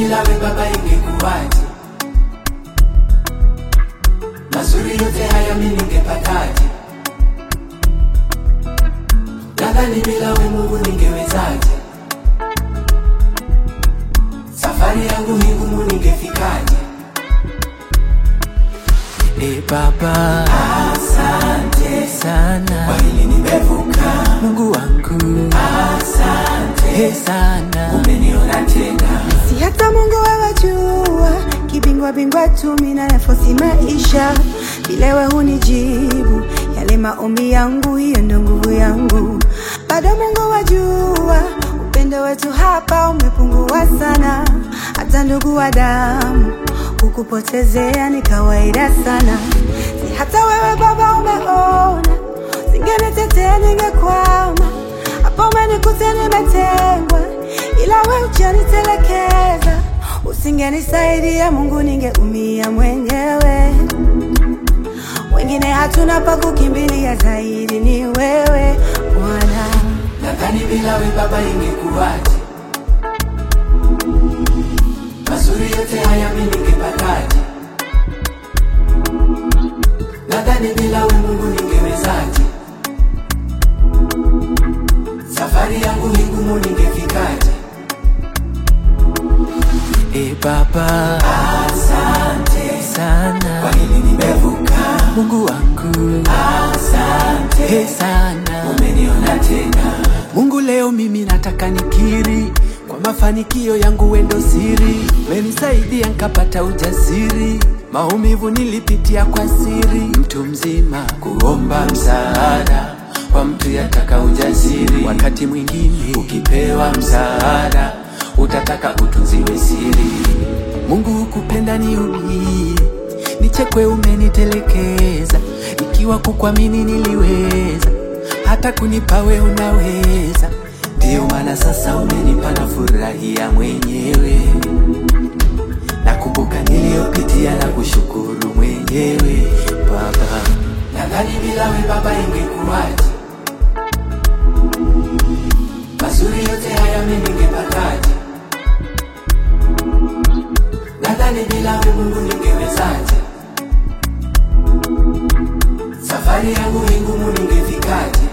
bila we baba ingekuwaje? Mazuri yote haya mimi ningepataje? Nadhani bila we Mungu ningewezaje? Safari yangu hii ngumu ningefikaje? E Baba, Asante sana kwa hili nimevuka, Mungu wangu, asante e sana umeniona tena. Si hata Mungu wewe jua, kibingwa bingwa tu mimi nayafosi maisha, vile wewe hunijibu yale maombi yangu, hiyo ndio nguvu yangu. Bado Mungu wajua, upendo wetu hapa umepungua sana, hata ndugu wa damu kukupotezea ni kawaida sana. Si hata wewe Baba umeona, singenitetea ningekwama hapo umenikuta nimetengwa, ila we hujanitelekeza. Usingenisaidia Mungu, ningeumia mwenyewe. Wengine hatuna pa kukimbilia, zaidi ni wewe Bwana. Nadhani bila we baba ingekuwaje? Mazuri yote haya mimi ningepataje? Nadhani bila we Mungu ningewezaje? Safari yangu hii ngumu ningefikaje? e Baba, Asante kwa sana hili nimevuka, Mungu wangu, asante e sana umeniona tena. Mungu, leo mimi nataka nikiri kwa mafanikio yangu, wendo siri, menisaidia nkapata ujasiri. Maumivu nilipitia kwa siri, mtu mzima kuomba msaada kwa mtu yataka ujasiri. Wakati mwingine ukipewa msaada utataka utunziwe siri. Mungu hukupenda niumie, nichekwe, umenitelekeza. Ikiwa kukuamini niliweza, hata kunipa we unaweza. Ndiyo maana sasa umenipa na furahia mwenyewe. Nakumbuka niliyopitia na kushukuru mwenyewe Baba. Nadhani bila we baba ingekuwaje? Mazuri yote haya mimi ningepataje? Nadhani bila we Mungu ningewezaje? Safari yangu hii ngumu ningefikaje?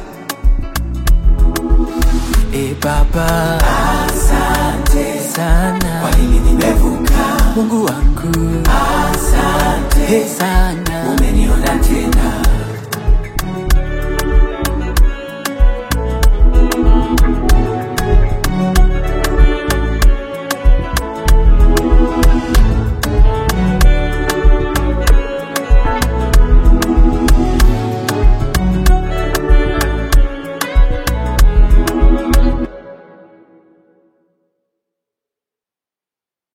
E Baba, Asante sana kwa hili nimevuka, Mungu wangu, asante e sana umeniona tena.